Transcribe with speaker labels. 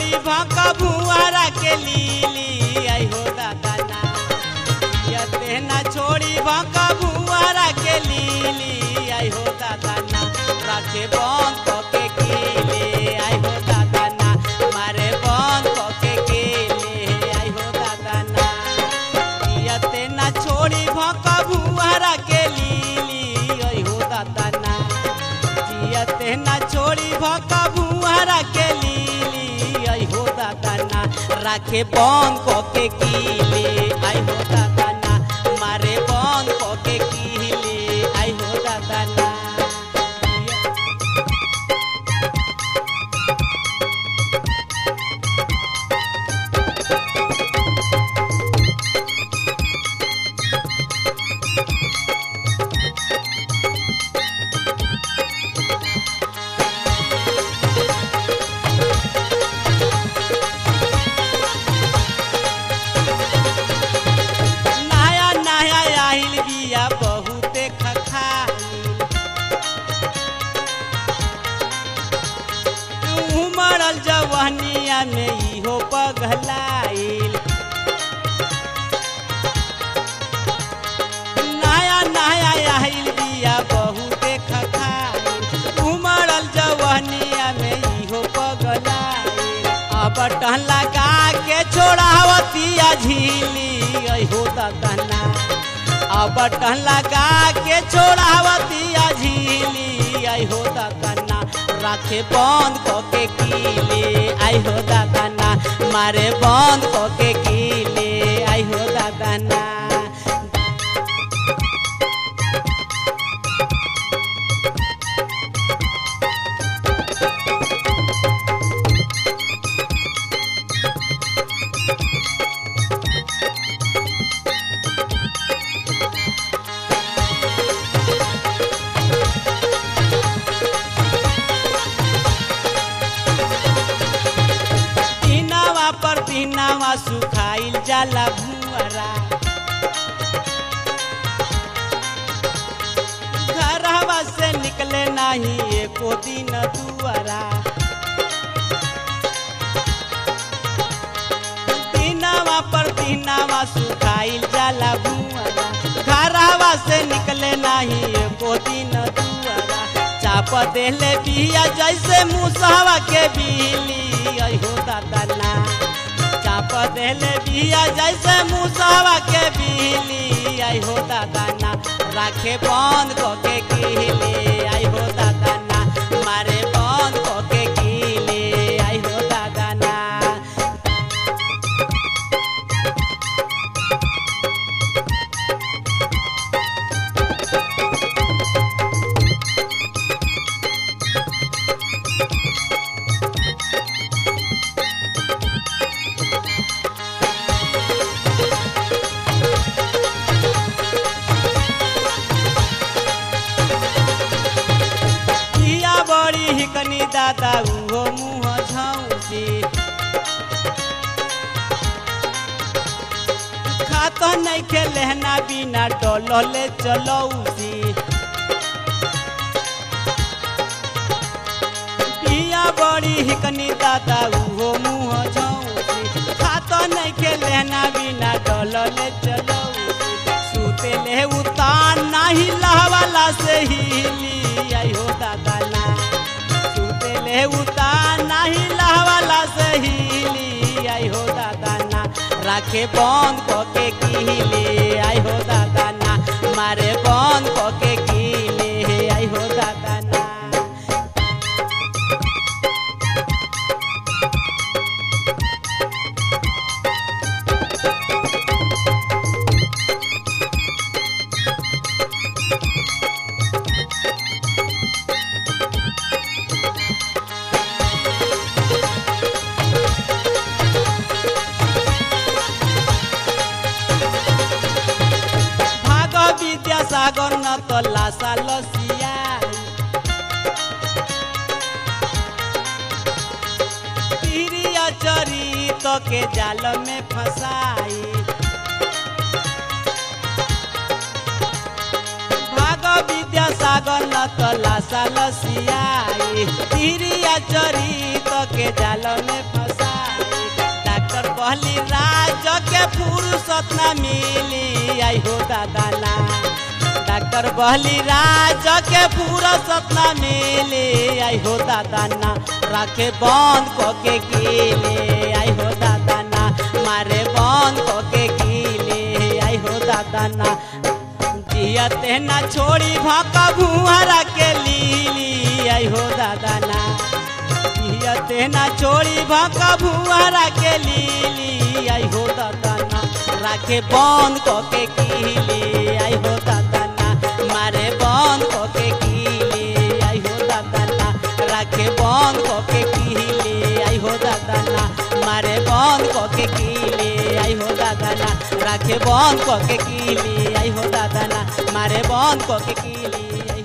Speaker 1: छोड़ी भका भुआरा के लीली आई हो दादा ना यते ना छोड़ी भका भुआरा के लीली आई हो दादा ना राखे बंद के केले आई हो दादा ना मारे बंद के केले आई हो दादा ना यते ना छोड़ी भका भुआरा के लीली आई हो दादा ना जियते ना छोड़ी भका भुआरा के लीली आई हो दादा ना राखे बंद क के कीले आई हो दादा ना मारे बंद क के कीले आई हो दादा ना नया नया आइल बिया बहुते खखाइल उमड़ल जवनिया में इहो पगलाइल नया नया आइल बिया बहुते खखाइल उमड़ल जवनिया में इहो पगलाइल अब टन लगा के छोड़ावतिया झीली अहो ददना अब टन लगा के छोड़ावतिया झीली अहो ददना राखे बंद क के कीले आई हो दादाना मारे बंद क के कीले आई हो दादाना दिनावा पर दिनावा सुखाइल जाला भुअरा घरवा से निकले नहीं एको दिन दुआरा दिनावा पर दिनावा सुखाइल जाला भुअरा घरवा से निकले नहीं एको दिन दुआरा चाप देले बिया जैसे मुसहवा के बिली अहो दादा चाप देले बिया जैसे मुसहवा के बिली आई हो दादा ना राखे बंद क के कीले आई हो दादा ना मारे बंद क के कीले आई हो दादा ना किया बड़ी हिकनी दादा उहो मुँह झौसी खात नहीं के लहना बिना डोलले चलौसी पिया बड़ी हिकनी दादा उहो मुँह झौसी खात नहीं के लहना बिना डोलले चलौसी सुते ले उतान नाही लहवाला से हिली आई हो दादा ना सुते ले उतान नाही लहवाला से हिली आई हो दादा ना राखे बंद क के कीले आई हो दादा ना मारे बंद क के कीले आई हो दादा ना भाग विद्यासागर न त लासा लसिया तिरिया चरित के जाल में फसाई भाग विद्यासागर न त लासा लसियाई तिरिया चरित के जाल में फसाई बहली राज के फुर्सत न मिली आई हो दादा ना डॉक्टर बहली राज के फुर्सत न मिली आई हो दादा ना राखे बंद को के कीले आई हो दादा ना मारे बंद को के कीले आई हो दादा ना जियते ना छोड़ी भाका भुआरा के लीली आई हो दादा ना जियते ना छोड़ी भाका भुआरा के लीली आई हो दादा ना राखे बंद को के कीले आई हो दादा ना मारे बंद को के कीले आई हो दादा ना राखे बंद को के कीले आई हो दादा ना मारे बंद को के कीले आई हो दादा ना राखे बंद को के कीले आई हो दादा ना मारे बंद को के कीले आई